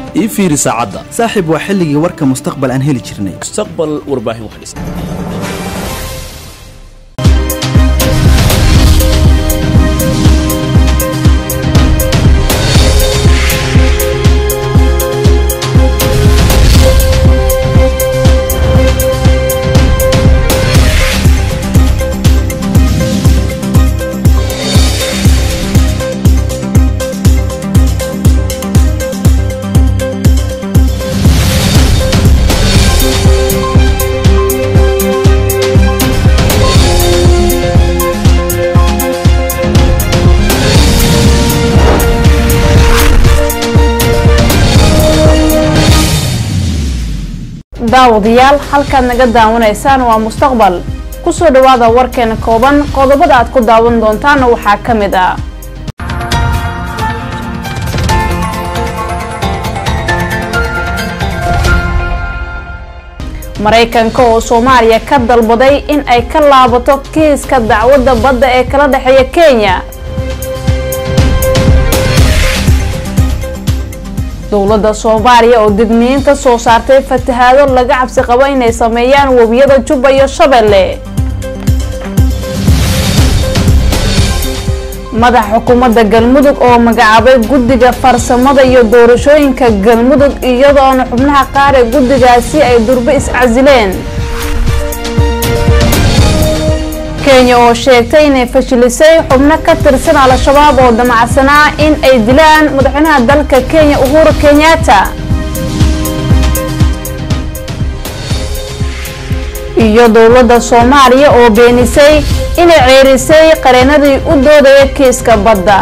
ii fiiri saacadda saaxiib waa xilligii warka mustaqbal aan heli jirnay mustaqbal warbaahin wax dhis daawadayaal halkaad naga daawanaysaan waa mustaqbal kusoo dhawaada warkeena kooban qodobada aad ku daawan doontaana waxaa ka mid ah maraykanka oo soomaaliya ka dalbaday in ay ka laabato kiiska dacwadda badda ee kala dhexeeya kenya dowladda soomaaliya oo degniyin ka soo saartay fatahaado laga cabsi qabo inay sameeyaan webiyada jubba iyo shabeelle madaxa xukuumadda galmudug oo magacaabay guddiga farsamada iyo doorashooyinka galmudug iyadoona xubnaha qaar ee guddigaasi ay durbe iscasileen kenya oo sheegtay inay fashilisay xubno ka tirsan al-shabaab oo damacsanaa in ay dilaan madaxweynaha dalka kenya uhuru kenyatta iyo dowladda soomaaliya oo beenisay inay ceerisay qareenadii u doodaya kiiska badda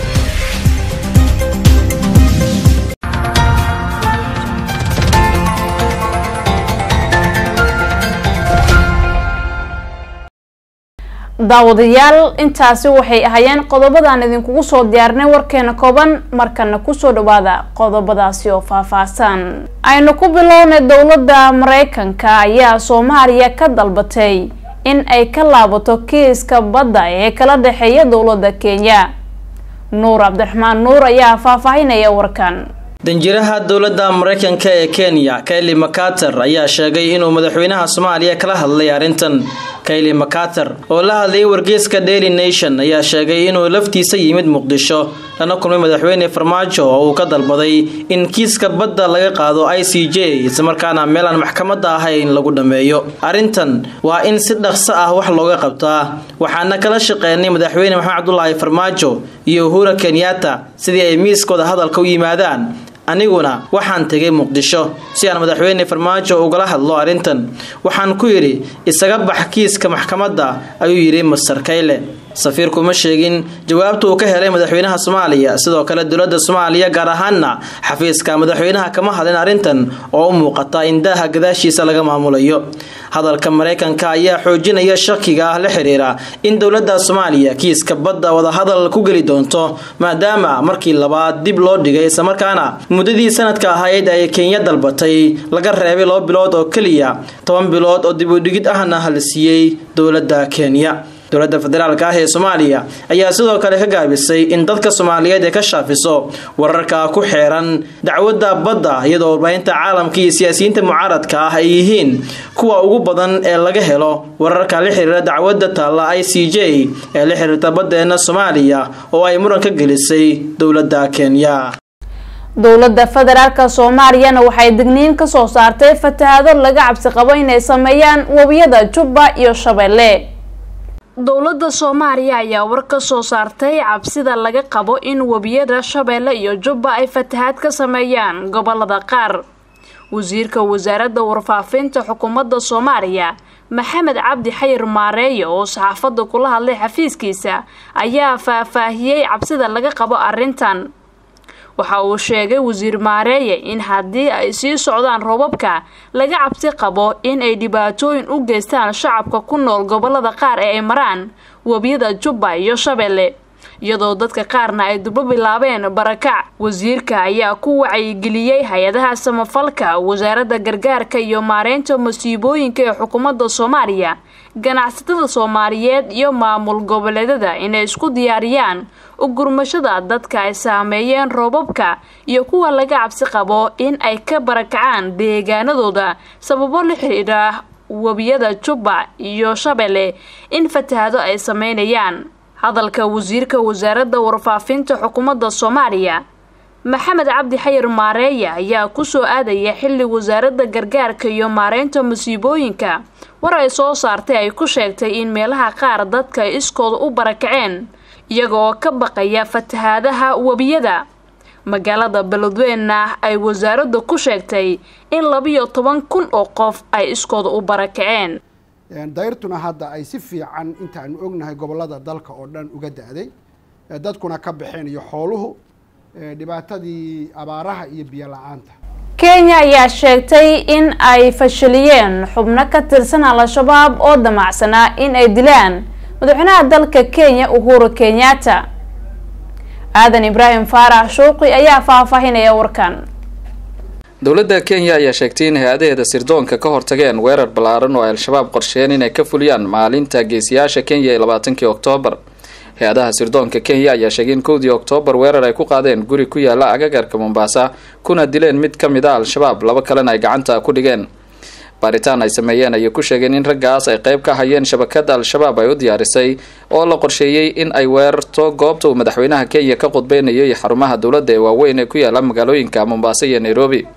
daawadayaal intaasi waxay ahaayeen qodobadaan idinkugu soo diyaarinay warkeena kooban markana kusoo dhawaada qodobadaasi oo faahfaahsan aynu ku bilownay dowladda maraykanka ayaa soomaaliya ka dalbatay in ay ka laabato kiiska badda ee kala dhexeeya dowladda kenya nuur cabdiraxmaan nuur ayaa faahfaahinaya warkan danjiraha dowladda maraykanka ee kenya kayli makater ayaa sheegay inuu madaxweynaha soomaaliya kala hadlay arrintan kayli makater oo la hadlayay wargeyska daily nation ayaa sheegay inuu laftiisa yimid muqdisho lana kulmay madaxweyne farmaajo oo uu ka dalbaday in kiiska badda laga qaado i c j islamarkaana meel aan maxkamadda ahayn lagu dhammeeyo arrintan waa in si dhaqso ah wax looga qabtaa waxaana kala shaqeynay madaxweyne maxamed cabdulaahi farmaajo iyo uhura kenyatta sidii ay miiskooda hadalka u yimaadaan aniguna waxaan tegay muqdisho si aan madaxweyne farmaajo ugala hadlo arrintan waxaan ku yidhi isaga bax kiiska maxkamadda ayuu yidhi master kayle safiirku ma sheegin jawaabta uu ka helay madaxweynaha soomaaliya sidoo kale dowladda soomaaliya gaar ahaana xafiiska madaxweynaha kama hadlin arrintan oo u muuqata in daaha gadaashiisa laga maamulayo hadalka maraykanka ayaa xoojinaya shakiga ah la xiriira in dowladda soomaaliya kiiska badda wadahadal ku geli doonto maadaama markii labaad dib loo dhigay islamarkaana muddadii sanadka ahayd ay kenya dalbatay laga reebay laba bilood oo keliya toban bilood oo dib u dhigid ahna la siiyey dowladda kenya dowladda federaalk ah ee soomaaliya ayaa sidoo kale ka gaabisay in dadka soomaaliyeed ee ka shaafiso wararka ku xeeran dacwadda badda iyadoo warbaahinta caalamka iyo siyaasiyiinta mucaaradka ah ay yihiin kuwa ugu badan ee laga helo wararka la xiriira dacwadda taalla i c j ee la xiriirta baddeena soomaaliya oo ay muran ka gelisay dowladda kenya dowladda federaalk soomaaliyana waxay digniin ka soo saartay fatahaado laga cabsi qabo inay sameeyaan webiyada jubba iyo shabeelle dowladda soomaaliya ayaa war ka soo saartay cabsida laga qabo in webiyada shabeelle iyo jubba ay fatahaad ka sameeyaan gobolada qaar wasiirka wasaaradda warfaafinta xukuumadda soomaaliya maxamed cabdi xayir maareeye oo saxaafadda kula hadlay xafiiskiisa ayaa faahfaahiyey cabsida laga qabo arrintan waxa uu sheegay wasiir maareeye in haddii ay sii socdaan roobabka laga cabsi qabo in ay dhibaatooyin u geystaan shacabka ku nool gobolada qaar ee ay maraan webiyada jubba iyo shabeelle iyadoo dadka qaarna ay durbo bilaabeen barakac wasiirka ayaa ku wacyigeliyey hay-adaha samafalka wasaaradda gargaarka iyo maareynta masiibooyinka ee xukuumadda soomaaliya ganacsatada soomaaliyeed iyo maamul goboleedyada inay isku diyaariyaan u gurmashada dadka ay saameeyeen roobabka iyo kuwa laga cabsi qabo in ay ka barakacaan deegaanadooda sababo la xidhiidha webiyada jubba iyo shabeelle in fatahaado ay sameynayaan hadalka wasiirka wasaaradda warfaafinta xukuumadda soomaaliya maxamed cabdi xayir maareeya ayaa kusoo aadaya xilli wasaaradda gargaarka iyo maareynta masiibooyinka war ay soo saartay ay ku sheegtay in meelaha qaar dadka ay iskooda u barakaceen iyaga oo ka baqaya fatahaadaha webiyada magaalada beledweynna ay wasaaradda ku sheegtay in labiyo toban kun oo qof ay iskooda u barakaceen dayrtuna hadda ay si fiican intaanu ognahay gobollada dalka oo dhan uga da-day dadkuna ka baxeen iyo xooluhu dhibaatadii abaaraha iyo biyo la-aanta kenya ayaa sheegtay in ay fashiliyeen xubno ka tirsan al-shabaab oo damacsanaa in ay dilaan madaxweynaha dalka kenya uhuru kenyatta aadan ibraahim faarax shuuqi ayaa faahfaahinaya warkan dowladda kenya ayaa sheegtay in hay-adaheeda sirdoonka ka hortageen weerar ballaaran oo ay al-shabaab qorsheen inay ka fuliyaan maalinta geesiyaasha kenya ee labaatankii oktoobar hay-adaha sirdoonka kenya ayaa sheegay in kowdii oktoobar weerar ay ku qaadeen guri ku yaala agagarka mombasa kuna dileen mid ka mid a al-shabaab laba kalena ay gacanta ku dhigeen baaritaan ay sameeyeen ayay ku sheegeen in raggaas ay qayb ka hayeen shabakada al-shabaab ay u diyaarisay oo la qorsheeyey in ay weerarto goobta uu madaxweynaha kenya ka qudbeynayay xarumaha dowladda ee waaweyn ee ku yaala magaalooyinka mombasa iyo nairobi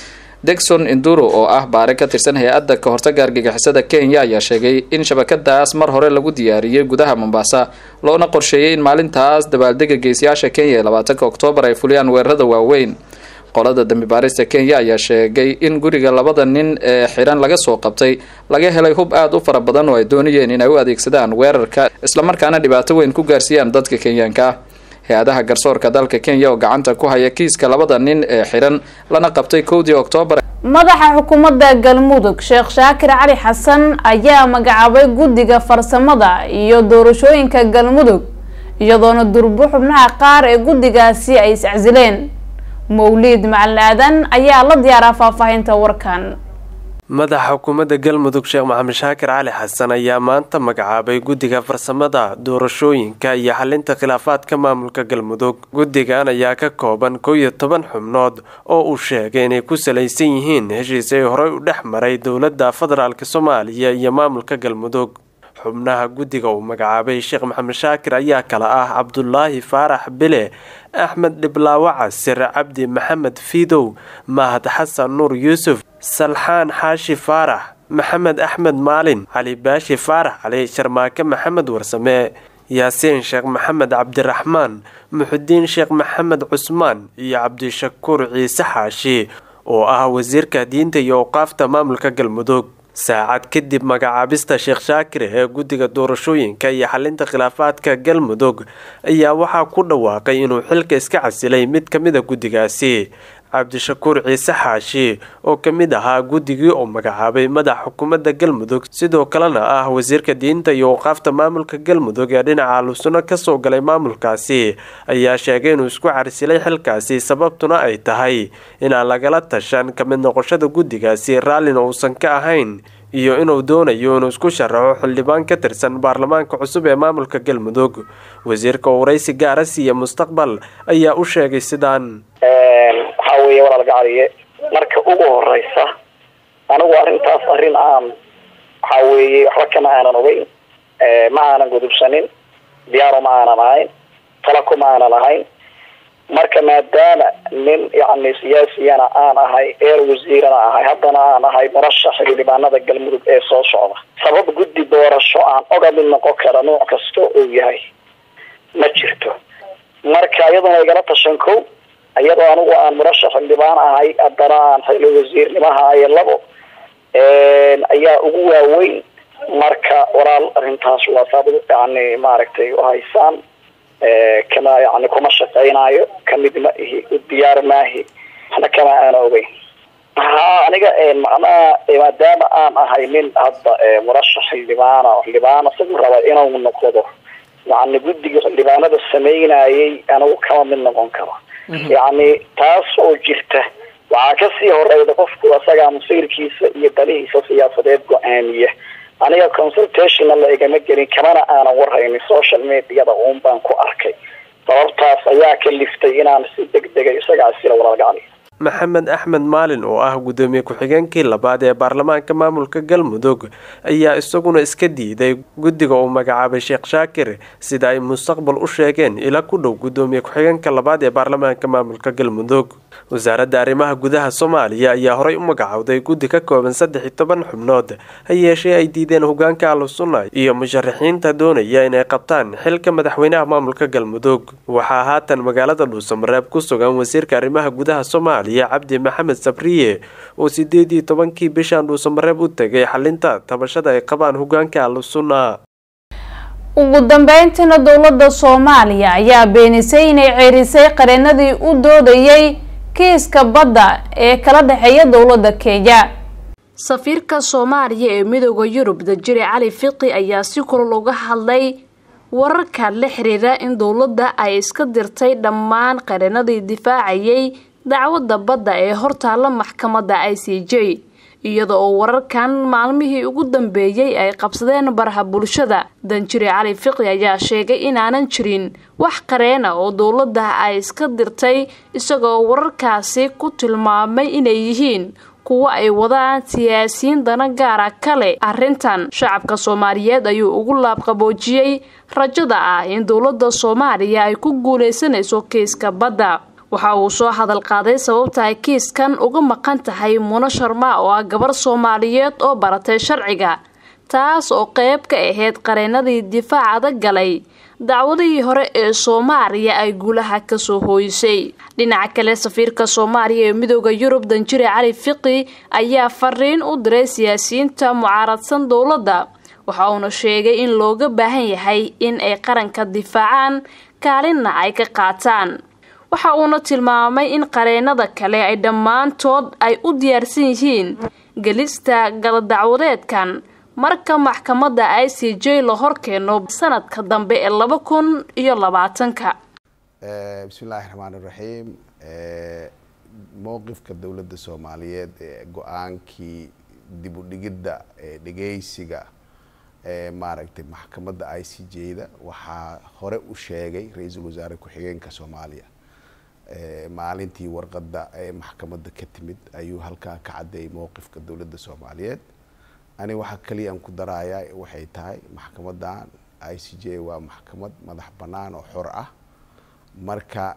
degson induro oo ah baare ka tirsan hay-adda ka hortaga argagixisada kenya ayaa sheegay in shabakadaas mar hore lagu diyaariyey gudaha mombasa loona qorsheeyey in maalintaas dabaaldega geesiyaasha kenya ee labaatanka oktoobar ay fuliyaan weerarada waaweyn qolada dambi baarista kenya ayaa sheegay in guriga labada nin ee xiran laga soo qabtay laga helay hub aada u fara badan oo ay doonayeen in ay u adeegsadaan weerarka islamarkaana dhibaato weyn ku gaarsiiyaan dadka kenyaanka ah hay-adaha garsoorka dalka kenya oo gacanta ku haya kiiska labada nin ee xiran lana qabtay kowdii oktoobar madaxa xukuumadda galmudug sheekh shaakir cali xasan ayaa magacaabay guddiga farsamada iyo doorashooyinka galmudug iyadoona durbo xubnaha qaar ee guddigaasi ay iscasileen mawliid macalin aadan ayaa la diyaaraa faahfaahinta warkan madaxa xukuumadda galmudug sheekh maxamed shaakir cali xasan ayaa maanta magacaabay guddiga farsamada doorashooyinka iyo xalinta khilaafaadka maamulka galmudug guddigan ayaa ka kooban kow iyo toban xubnood oo uu sheegay inay ku salaysan yihiin heshiis ay horey u dhex maray dowladda federaalk soomaaliya iyo maamulka galmudug xubnaha guddiga uu magacaabay sheekh maxamed shaakir ayaa kala ah cabdulaahi faarax bile axmed dhiblaawo casir cabdi maxamed fiidow mahad xasan nuur yuusuf salxaan xaashi faarax maxamed axmed maalin cali baashi faarax cali sharmaake maxamed warsame yaasiin sheekh maxamed cabdiraxmaan muxudiin sheekh maxamed cusmaan iyo cabdishakuur ciise xaashi oo ah wasiirka diinta iyo awqaafta maamulka galmudug saacad kadib magacaabista sheekh shaakir ee guddiga doorashooyinka iyo xalinta khilaafaadka galmudug ayaa waxaa ku dhawaaqay inuu xilka iska casilay mid ka mid a guddigaasi cabdishakuur ciise xaashi oo ka mid ahaa guddigii oo magacaabay madaxa xukuumadda galmudug sidoo kalena ah wasiirka diinta iyo awqaafta maamulka galmudug ee dhinaca alusuno kasoo galay maamulkaasi ayaa sheegay inuu isku carsilay xilkaasi sababtuna ay tahay inaan lagala tashan ka mid noqoshada guddigaasi raallina uusan ka ahayn iyo inuu doonayo inuu isku sharaxo xildhibaan ka tirsan baarlamaanka cusub ee maamulka galmudug wasiirka waraysi gaara siiya mustaqbal ayaa u sheegay sidaan waxaa weeye walaal gacaliye marka ugu horeysa anigu arrintaas arrin aan waxaa weeye waxba kama aanan ogeyn ma aanan gudubsanin diyaaro ma aanan ahayn tala kuma aanan ahayn marka maadaama nin yani siyaasiyana aan ahay eer wasiirana ahay haddana aan ahay murashax xildhibaanada galmudug ee soo socda sabab guddi doorasho aan oga mid noqon kara nooc kasta uu yahay ma jirto marka iyaduna igala tashan ko iyadoo anigu aan murashax xildhibaan ahay haddana aan xili wasiirnimaha ayo labo ayaa ugu waaweyn marka walaal arrintaas waa saad yani maaragtay uhaysaan kama yani kuma shaqeynayo kamid ma ihi diyaar maahi waxna kama aana ogeyn ha aniga macnaha maadaama aan ahay nin hadda murashax xildhibaana xildhibaana isagu raba inuu noqdo yacni guddiga xildhibaanada sameynayay anigu kama mid noqon karo yacni taas oo jirta waxaa kasii horeyda qofku asagaa masiirkiisa iyo dalihiisa siyaasadeed go-aamiya aniga consultationna la igama gelin kamana aanan warhaynin social mediada uun baan ku arkay sababtaas ayaa ka liftay inaan si deg dega isagaa sila walaalgacli maxamed axmed maalin oo ah gudoomiye ku-xigeenkii labaad ee baarlamaanka maamulka galmudug ayaa isaguna iska diiday guddiga uu magacaabay sheekh shaakir sida ay mustaqbal u sheegeen ila ku dhow gudoomiye ku-xigeenka labaad ee baarlamaanka maamulka galmudug wasaaradda arrimaha gudaha soomaaliya ayaa horey u magacowday guddi ka kooban saddex iyo toban xubnood ha yeeshee ay diideen hogaanka ahlusunna iyo musharaxiinta doonaya inay qabtaan xilka madaxweynaha maamulka galmudug waxaa haatan magaalada dhuusamareeb ku sugan wasiirka arrimaha gudaha soomaaliya cabdi maxamed sabriye oo sideed iyo tobankii bishan dhuusamareeb u tegay xalinta tabashada ay qabaan hogaanka ahlusunna ugu dambeyntiina dowladda soomaaliya ayaa beenisay inay ceerisay qareenadii u doodayay kiiska badda ee kala dhexeeya dowladda kenya safiirka soomaaliya ee midooda yurub dajire cali fiqi ayaa si kulol uga hadlay wararka la xiriira in dowladda ay iska dirtay dhammaan qareenadii difaacayay dacwadda badda ee hortaalla maxkamadda i c j iyada oo wararkan maalmihii ugu dambeeyey ay qabsadeen baraha bulshada danjire cali fiqi ayaa sheegay inaanan jirin wax qareena oo dowladda ay iska dirtay isagoo wararkaasi ku tilmaamay inay yihiin kuwo ay wadaan siyaasiyiin dana gaara kale arrintan shacabka soomaaliyeed ayuu ugu laabqaboojiyey rajada ah in dowladda soomaaliya ay ku guuleysanayso kiiska badda waxa uu soo hadal qaaday sababta ay kiiskan uga maqan tahay muno sharma oo ah gabar soomaaliyeed oo baratay sharciga taas oo qeyb ka ahayd qareenadii difaacada galay dacwadihii hore ee soomaaliya ay guulaha kasoo hooyisay dhinaca kale safiirka soomaaliya ee midooda yurub danjire cali fiqi ayaa fariin u diray siyaasiyiinta mucaaradsan dowladda waxa uuna sheegay in looga baahan yahay in ay qaranka difaacaan kaalinna ay ka qaataan waxa uuna tilmaamay in qareenada kale ay dhammaantood ay u diyaarsan yihiin gelista galadacwadeedkan marka maxkamadda i c j la horkeeno sanadka dambe ee laba kun iyo labaatanka bismi illaahi raxmaan iraxiim mowqifka dowladda soomaaliyeed ee go-aankii dib u dhigidda ee dhegeysiga ee maaragtay maxkamadda i c j-da waxaa hore u sheegay ra-iisul wasaare ku-xigeenka soomaaliya maalintii warqadda ee maxkamadda ka timid ayuu halkaa ka caddeeyay mowqifka dowladda soomaaliyeed ani waxaa kaliya aan ku darayaa waxay tahay maxkamadan i c j waa maxkamad madax bannaan oo xor ah marka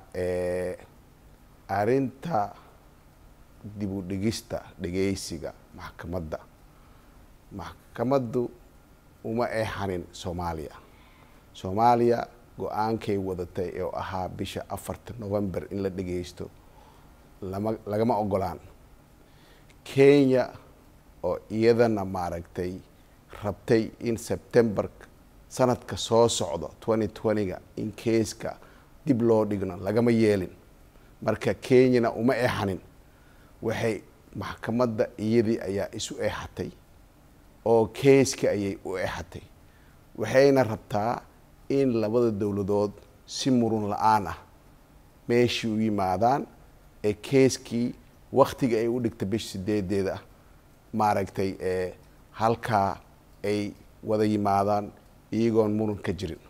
arinta dib u dhigista dhegeysiga maxkamadda maxkamaddu uma eexanin soomaaliya soomaaliya go-aankay wadatay oo ahaa bisha afarta november in la dhegeysto lama lagama ogolaan kenya oo iyadana maaragtay rabtay in september sanadka soo socdo twenty twenty-ga in keeska dib loo dhigno lagama yeelin marka kenyana uma eexanin waxay maxkamadda iyadii ayaa isu eexatay oo keeska ayay u eexatay waxayna rabtaa in labada dowladood si murun la-aan ah meeshii u yimaadaan ee keeskii waktiga ay u dhigta bisha sideedeeda ah maaragtay ee halkaa ay wada yimaadaan iyagoon muran ka jirin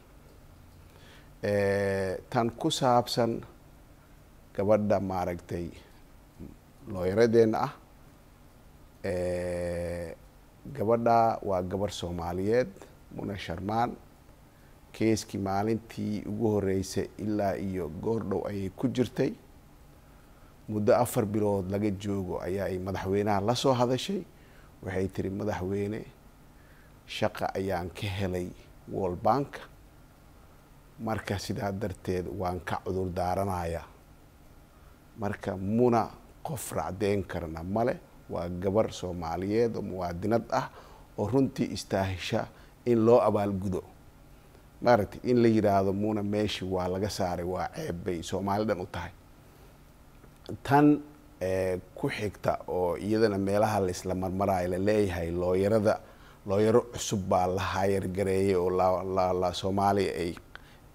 tan ku saabsan gabadha maaragtay looyaradeenna ah gabadha waa gabarh soomaaliyeed muna sharmaan keeskii maalintii ugu horeysay ilaa iyo goordhow ayay ku jirtay muddo afar bilood laga joogo ayaa ay madaxweynaha la soo hadashay waxay tiri madaxweyne shaqa ayaan ka helay world bank marka sidaa darteed waan ka cudur daaranayaa marka muna qof racdeyn karna male waa gabar soomaaliyeed oo muwaadinad ah oo runtii istaahisha in loo abaalgudo maaragtay in la yidhaahdo muna meeshii waa laga saaray waa ceeb bay soomaali dhan u tahay tan ku xigta oo iyadana meelaha la isla marmaraayo la leeyahay looyarada looyaro cusub baa la haayargareeyay oo la soomaaliya ay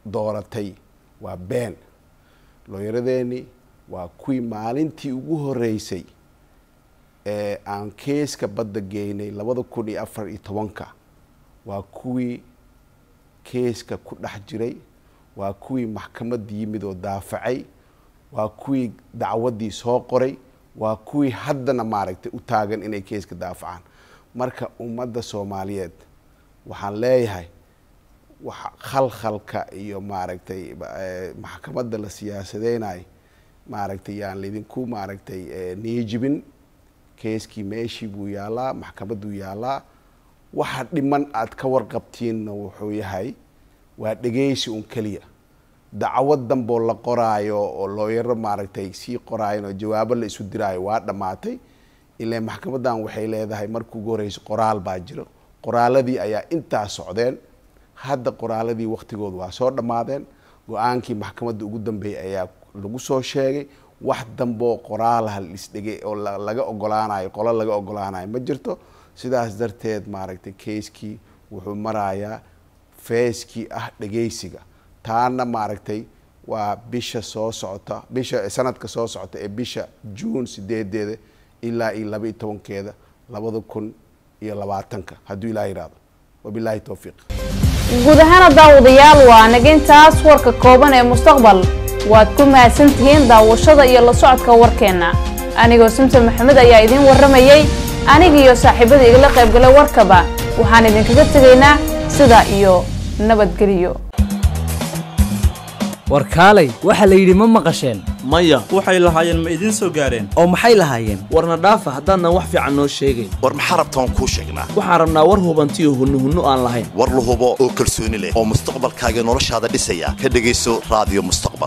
dooratay waa been looyaradeeni waa kuwii maalintii ugu horeysay ee aan keeska badda geynay labada kun iyo afar iyo tobanka waa kuwii keeska ku dhex jiray waa kuwii maxkamadda yimid oo daafacay waa kuwii dacwaddii soo qoray waa kuwii haddana maaragtay u taagan inay keeska daafacaan marka ummadda soomaaliyeed waxaan leeyahay waxa khalkhalka iyo maaragtay maxkamadda la siyaasadeynayo maaragtay yaan laydinku maaragtay niyijibin keeskii meeshii buu yaalaa maxkamadduu yaalaa waxa dhiman aad ka warqabtiinna wuxuu yahay waa dhegeysi un keliya dacwad danboo la qoraayo oo looyaro maaragtay sii qoraayan oo jawaabo la isu diraayo waa dhammaatay ilaa maxkamaddan waxay leedahay markii ugu horeysa qoraal baa jiro qoraaladii ayaa intaa socdeen hadda qoraaladii waktigooda waa soo dhammaadeen go-aankii maxkamadda ugu dambeeyay ayaa lagu soo sheegay wax damboo qoraalaha lisdhegay oo laga ogolaanayo qolo laga ogolaanayo ma jirto sidaas darteed maaragtay keiskii wuxuu marayaa feeskii ah dhegeysiga taana maaragtay waa bisha soo socota bisha sanadka soo socota ee bisha juun sideedeeda ilaa iyo laba iyo tobankeeda labada kun iyo labaatanka hadduu ilaah yihahdo wabilaahi towfiiq guud ahaana daawadayaal waa nagintaas warka kooban ee mustaqbal waad ku mahadsantihiin daawashada iyo la socodka warkeenna anigoo simsan maxamed ayaa idiin warramayey anigiiyo saaxiibada igala qaybgalay warkaba waxaan idinkaga tegaynaa sidaa iyo nabadgeliyo warkaalay waxaa la yidhi ma maqasheen maya waxay lahaayeen ma idiin soo gaareen oo maxay lahaayeen warna dhaafa haddaanan wax fiican noo sheegayn war maxaa rabtaan kuu sheegnaa waxaan rabnaa war hubantiyo hunnuhunnu aan lahayn war la hubo oo kalsooni leh oo mustaqbalkaaga noloshaada dhisaya ka dhegayso raadiyo mustaqbal